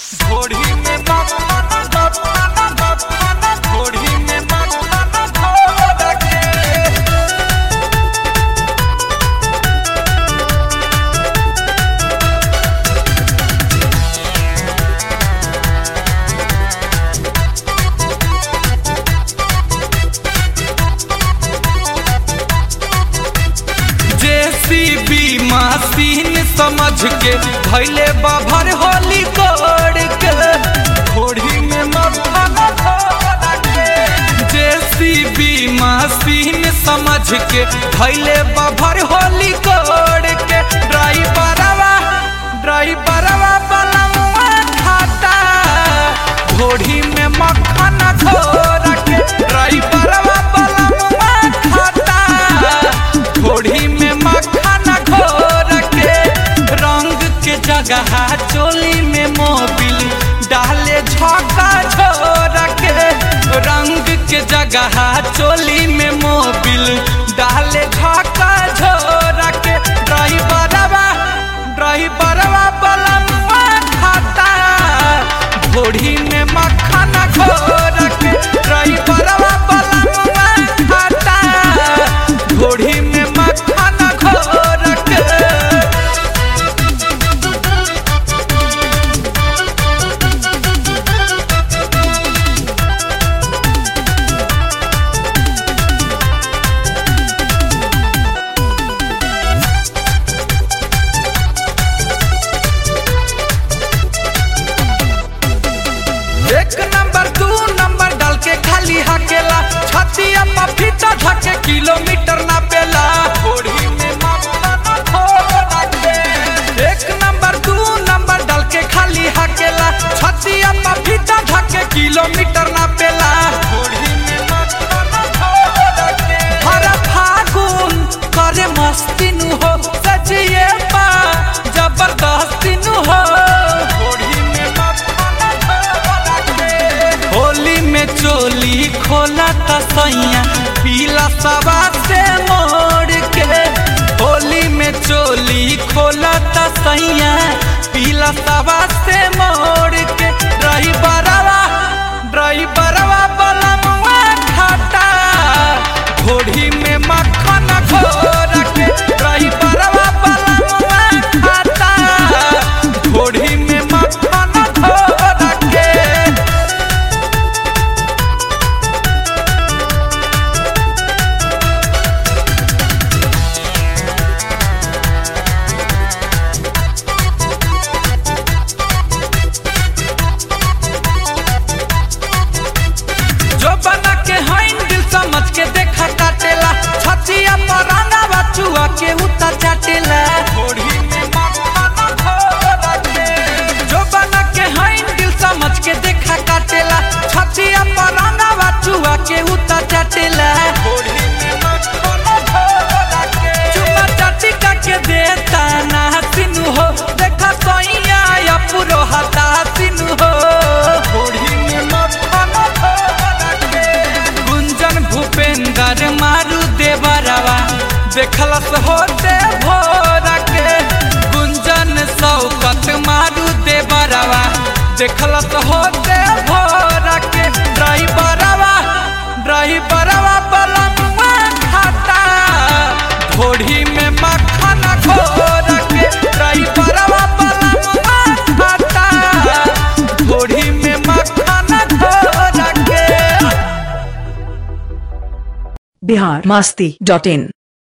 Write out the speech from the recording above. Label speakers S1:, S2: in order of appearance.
S1: घोड़ी में मक्खन मक्खन मक्खन घोड़ी में मक्खन घोड़ के जेसीबी मशीन समझ के धैले बाभर होली कोड़ के घोड़ी में मक्खन घोड़ के जेसीबी मशीन समझ के धैले बाभर होली कोड़ के ड्राइवरवा ड्राइवरवा बलमुआ खाता घोड़ी में मक्खन घोड़ के ड्राइवरवा बलमुआ खाता घोड़ी में मक्खन घोर के रंग के जगह चोली में मोबिल डाले झोंका झोर के रंग के जगह चोली में मोबिल डाले झोंका झोर के ड्राइवरवा ड्राइवरवा बलमुआ खाता घोड़ी में मक्खन घोर के ड्राइवरवा बलमुआ खाता घोड़ी में मक्खन घोर के एक नंबर दू नंबर डाल के खाली हकेला छतिया पफीता धके किलोमीटर ना पेला घोड़ी में मक्खन घोर के एक नंबर दू नंबर डाल के खाली हकेला छतिया पफीता धके किलोमीटर ना पेला घोड़ी में मक्खन घोर के हर फागुन करे मस्ती नु हो सजिए बा जबरदस्ती नु हो घोड़ी में मक्खन घोर के होली में चोली खोला तसैया पीला सवा से मोड़ के होली में चोली खोला तसैया पीला सवा से मोड़ के ड्राइवरवा ड्राइवरवा बलमुआ खाता घोड़ी में मक्खन घोर के ड्राइवरवा बलमुआ खाता घोड़ी में मक्खन घोर के जो बना के हाइन दिल समझ के देखा काटेला छतिया पर रंगावा चुआ के उता चाटेला घोड़ी में मक्खन घोर के जो बना के हाइन दिल समझ के देखा काटेला छतिया पर रंगावा चुआ के उता चाटेला घोड़ी में मक्खन घोर के चुमा चाटी का के देता ना सिनु हो देखा सोइया या पुरो हता सिनु हो घोड़ी में मक्खन घोर के गुंजन भूपेंद्र मारू देवरवा देखलस होते भोर के गुंजन शौकत मारू देवरवा देखलस होते भोर के ड्राइवरवा ड्राइवरवा बलमुआ खाता घोड़ी में मक्खन घोर के ड्राइवरवा बलमुआ खाता घोड़ी में मक्खन घोर के
S2: बिहार मस्ती डॉट इन